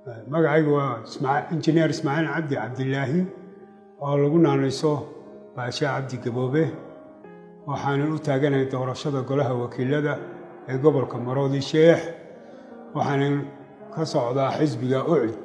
magacaygu waa injineer ismaaciil cabdi cabdilaahi oo lagu naanayso baashe cabdi gaboobe waxaanan u taaganahay doorashada golaha wakiilada ee gobolka maroodi sheex waxaanan ka socdaa xisbiga ucid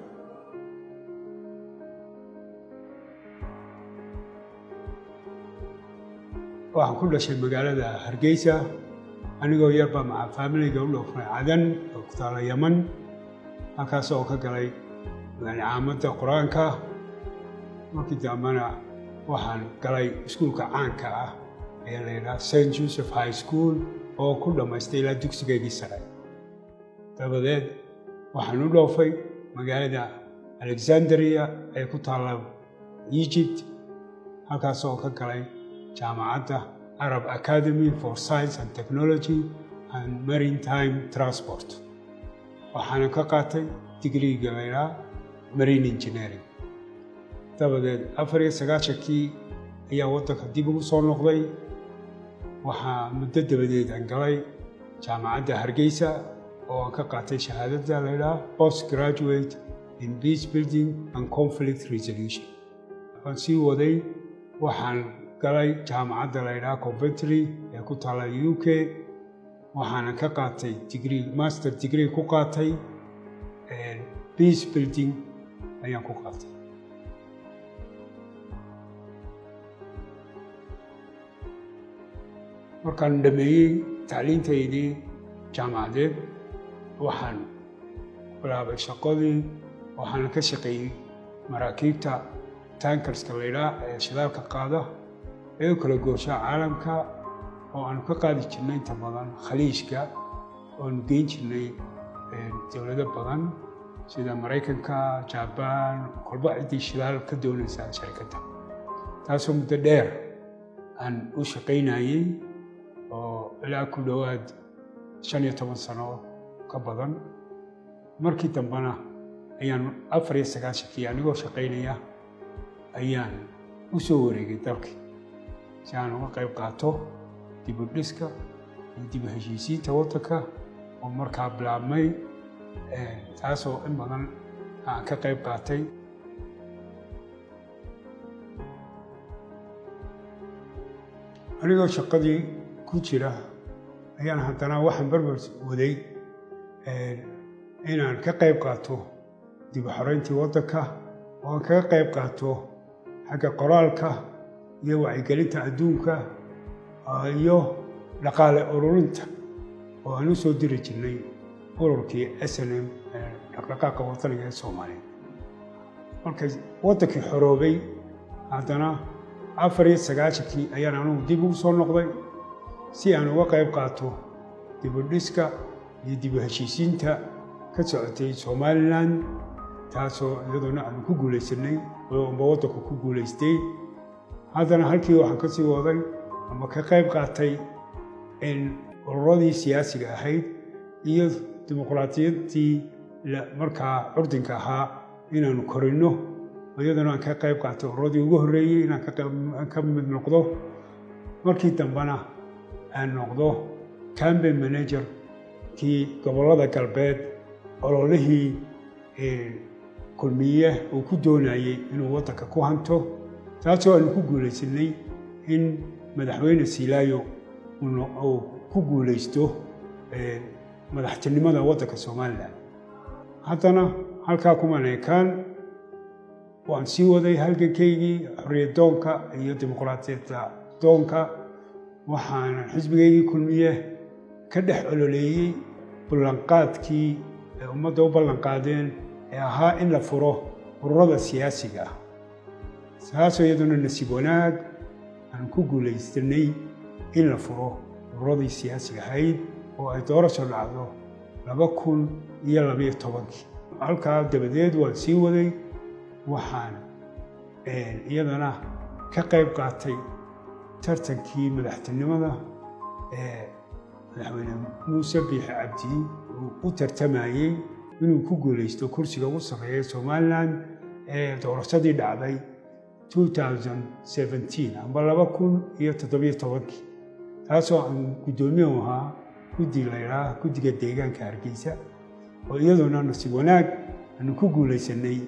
waxaan ku dhashay magaalada hargeysa anigoo yarbaa maca faamilayga u dhoofnay cadan oo ku taala yaman halkaas oo ka galay caamadda qur-aanka markii dambena waxaan galay iskuulka caanka ah ee la yidhaha st joseph high school oo ku dhammaystay ilaa dugsigeygii sare dabadeed waxaan u dhoofay magaalada alexandria ee ku taalla egypt halkaas oo ka galay jaamacadda arab academy for science and technology and maritime transport waxaana ka qaatay digriiga laydhaa marine engineering dabadeed afar iyo sagaashankii ayaa waddanka dib ugu soo noqday waxaa muddo dabadeed aan galay jaamacadda hargeysa oo aan ka qaatay shahaadada laydhaa post graduate in peace building and conflict resolution waan sii waday waxaan galay jaamacadda laydhaha coventry ee ku taalla u k waxaana ka qaatay digrii master degree ku qaatay peace building ayaan ku qaatay markaan dhameeyey tacliintaydii jaamacadeed waxaan bilaabay shaqadii waxaana ka shaqeeyey maraakiibta tankarska laydhaa ee shidaalka qaada ee u kala gooshaa caalamka oo aanu ka qaadi jirnay inta badan khaliijka oanu geyn jirnay dowlado badan sida maraykanka jabaan kolba ciddii shidaal ka doonaysaa sharikadda taasoo muddo dheer aan u shaqaynayey oo ilaa ku dhowaad shan iyo toban sano ka badan markii dambena ayaan afar iyo sagaashankii anigoo shaqaynaya ayaan u soo wareegay dalkii si aan uga qayb qaato dib u dhiska iyo dib u heshiisiinta waddanka oo markaa bilaabmay taasoo in badan aan ka qayb qaatay anigoo shaqadii ku jira ayaan haddana waxaan barbar waday inaan ka qayb qaato dib u xoreyntii waddanka oo aan kaga qayb qaato xagga qoraalka iyo wacyigelinta adduunka iyo dhaqaale ururinta oo aan u soo diri jirnay ururkii s n m dhaqdhaqaaqa wadaniga ee soomaaliya markay waddankii xoroobay haddana afar iyo sagaashankii ayaan anugu dib ugu soo noqday si aan uga qayb qaato dib u dhiska iyo dib u heshiisiinta ka socotay somalilan taasoo iyadoona aanu ku guulaysanay amba waddanku ku guulaystay haddana halkii waxaan ka sii waday ama ka qayb qaatay in ururadii siyaasiga ahayd iyo dimuqraadiyaddii markaa curdinka ahaa inaanu korinno iyadana aan ka qayb qaatay ururadii ugu horreeyey inaan ka mid noqdo markii dambena aan noqdo cambain manager kii gobollada galbeed ololihii kulmiye uu ku doonayey inuu waddanka ku hanto taasoo aanu ku guulaysanay in madaxweyne silaayo uu ku guulaysto madaxtinimada waddanka somalilan haddana halkaa kuman ekaan waan sii waday halgankaygii xorriyad doonka iyo dimuqraadiyadda doonka waxaana xisbigaygii kulmiye ka dhex ololeeyey ballanqaadkii ay ummadda u ballanqaadeen ee ahaa in la furo ururada siyaasiga ah taasoo iyaduna nasiib wanaag aan ku guulaystanay in la furo ururadii siyaasiga ahayd oo ay doorasho dhacdo laba kun iyo labayo tobankii halkaa dabadeed waan sii waday waxaan iyadana ka qayb qaatay tartankii madaxtinimada ee madaxweyne muuse biixi cabdi uu u tartamayey inuu ku guulaysto kursiga ugu sarreeya somalilan ee doorashadii dhacday amba laba kun iyo toddobiyo tobankii taasoo aan guddoomiye u ahaa guddi laydhaah guddiga deegaanka hargeysa oo iyadoona nasiib wanaag aanu ku guulaysanay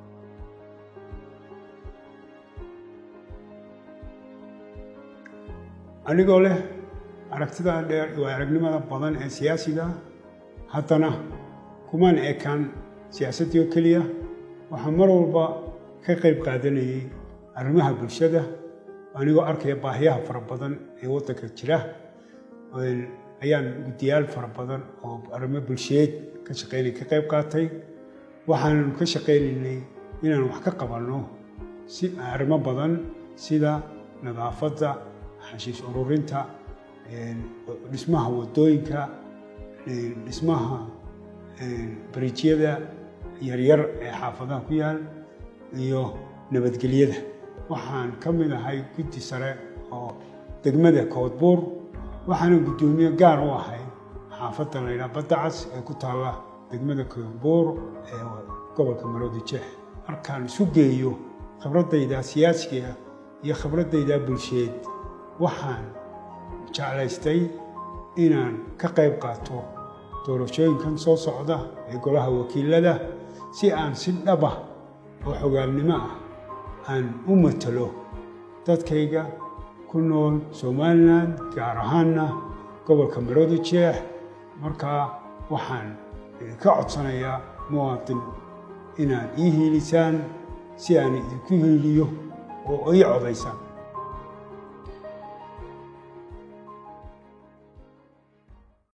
anigoo leh aragtida dheer iyo aragnimada badan ee siyaasiga haddana kumaan ekaan siyaasaddii oo keliya waxaa mar walba ka qayb qaadanayay arrimaha bulshada anigoo arkaya baahiyaha fara badan ee waddanka jira ayaan guddiyaal fara badan oo arrimo bulsheed ka shaqeynay ka qayb qaatay waxaannu ka shaqaynaynay inaan wax ka qabanno si arrimo badan sida nadaafadda xashiis ururinta dhismaha waddooyinka dhismaha bariijyada yaryar ee xaafadaha ku yaal iyo nabadgelyada waxaan ka mid ahay guddi sare oo degmada koodbuur waxaana guddoomiye gaar u ahay xaafadda laydhaha baddacas ee ku taalla degmada koodbuur ee gobolka maroodi jeex markaan isu geeyo khibraddayda siyaasiga iyo khibraddayda bulsheed waxaan jeclaystay inaan ka qayb qaato doorashooyinkan soo socda ee golaha wakiilada si aan si dhaba oo xogaalnimo ah aan u matalo dadkayga ku nool somalilan gaar ahaanna gobolka maroodi jeex markaa waxaan ka codsanayaa muwaadin inaad ii hiilisaan si aan idinku hiiliyo oo ii codaysaan